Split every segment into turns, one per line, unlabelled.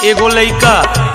एगो लइका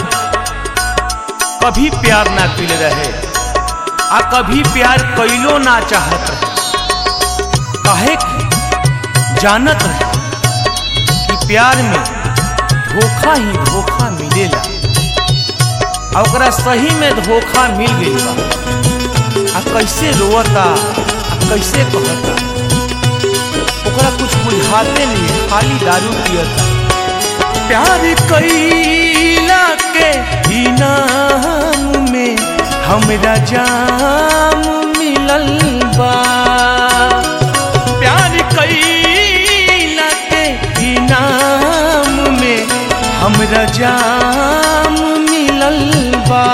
कभी प्यार ना कइले रहे आ कभी प्यार कइलो ना चाहत रहे काहे कि जानत रहे कि प्यार में धोखा ही धोखा मिलेला आ ओकरा सही में धोखा मिल गइल बा आ कैसे रोवता आ कैसे कहता ओकरा कुछ बुझाते नहीं खाली दारू पियता प्यार कैला के इनाम में हमरा जाम मिलल बा प्यार कैला के इनाम में हमरा जाम मिलल बा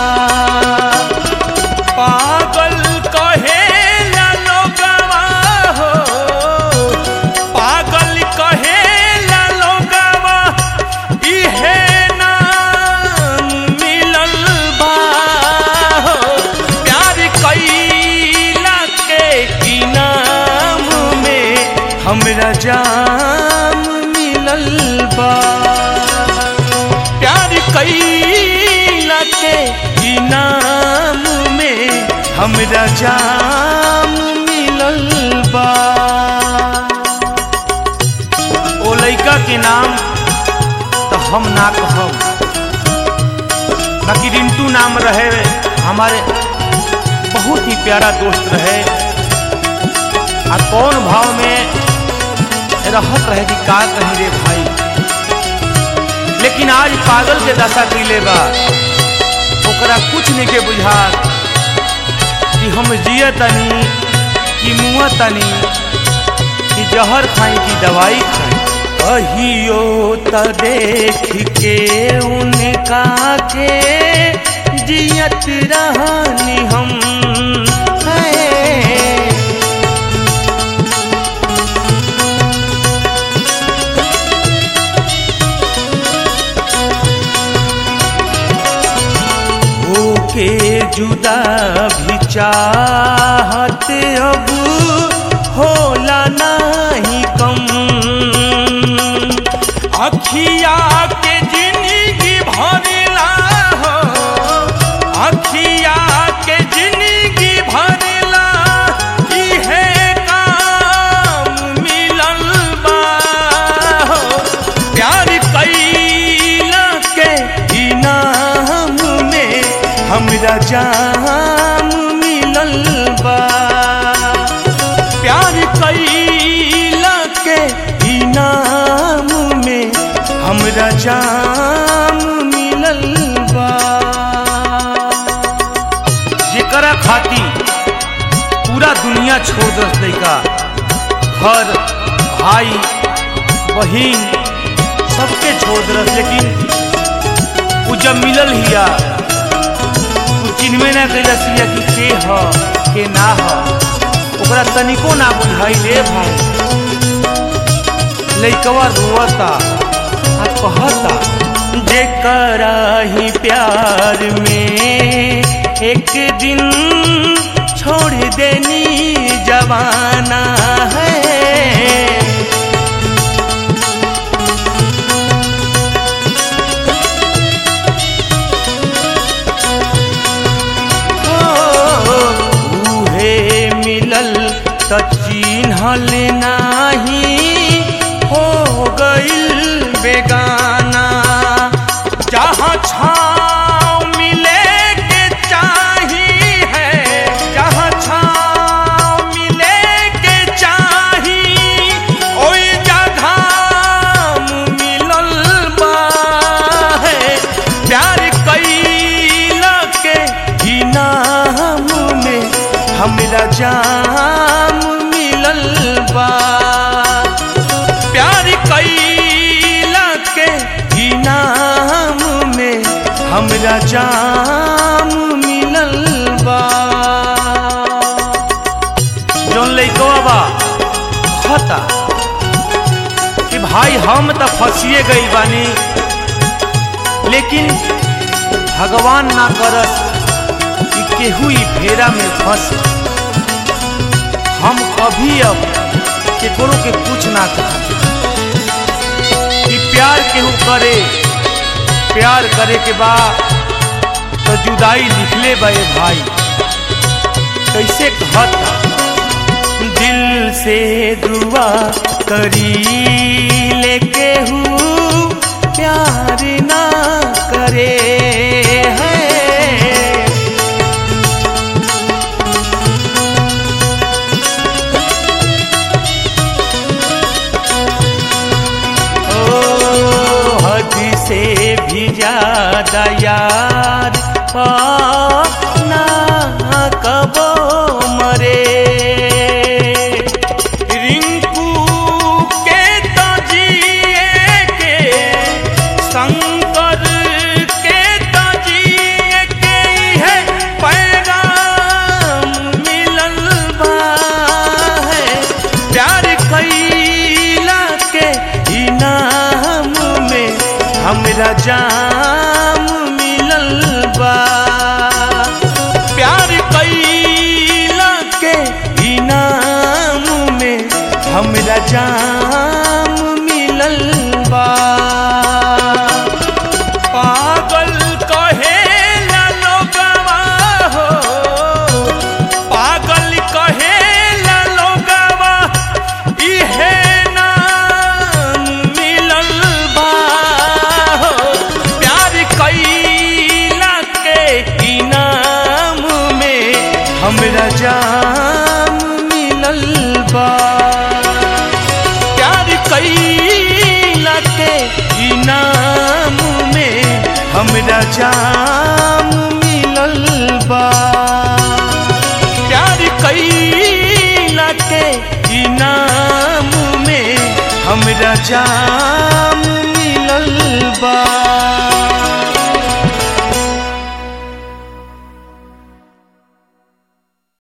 पागल कहेला लोगवा हो पागल कहेला लोगवा इहे नाम मिलल बा हो प्यार कैला के इनाम में हमरा जाम मिलल बा प्यार कैला के इनाम में हमरा जाम मिलल बा ओ लइका के नाम तो हम ना कहब बाकी रिंटू नाम रहे हमारे बहुत ही प्यारा दोस्त रहे आ कौन भाव में रहत रहे कि का कहीं रे भाई लेकिन आज पागल के दशा कैले बा ओकरा कुछ नहीं के बुझा कि हम जिय तनी कि मुआ तनी कि जहर खाई कि दवाई खाई कहियो त देख के उनका के जियत रहनी हम है होके जुदा भी चाहत अब होला नहीं कम अखिया के जिंदगी भरला हो अखिया के जिंदगी भरला इहे काम मिलल बा हो प्यार कैला के इनाम में हमरा जाम मिलल बा प्यार कैला के इनाम में हमरा जाम मिलल बा जेकरा खाती पूरा दुनिया छोड़ दस लइका घर भाई बहिन सबके छोड़ दस लेकिन उ जब मिलल हिया उ चिन्हबे ना कैलस हिया कि के ह के ना ह ओकरा तनिको ना बुझाई रे भाई लइकवा रोवता आ कहता जेकरा ही प्यार में एक दिन छोड़ देनी जवाना है उहे मिलल त चिन्हल नाही हो गइल बेगाना जहाँ छाँव मिले के चाही है जहाँ छाँव मिले के चाही ओई जगह मिलल बा है प्यार कैला के इनाम में हमरा जाम मिलल बा प्यार कैला के इनाम में हमरा जाम मिलल बा जौन लइकवा बा कहता कि भाई हम तो फंसिए गई बानी लेकिन भगवान ना करस कि केहू ई फेरा में फंस हम कभी अब केकरो के कुछ ना कहा कि प्यार केहू करे प्यार करे के बा तो जुदाई लिखले बे भाई कैसे कहता दिल से दुआ करी लेके हूँ प्यार ना करे है ओ हद से भी ज्यादा यार पाना कबो मरे रिंकू के तो जिए के शंकर के तो जिए के है पैगाम मिलल बा है प्यार कैला के इनाम में हमरा जाम मिलल बा प्यार कैला के इनाम में हमरा जाम मिलल बा पागल कहेला लोगवा हो पागल कहेला लोगवा इहे नाम मिलल बा हो प्यार कैला के इनाम में हमरा जाम मिलल बा प्यार कैला के इनाम में हमरा जाम मिलल बा प्यार कैला के इनाम में हमरा जाम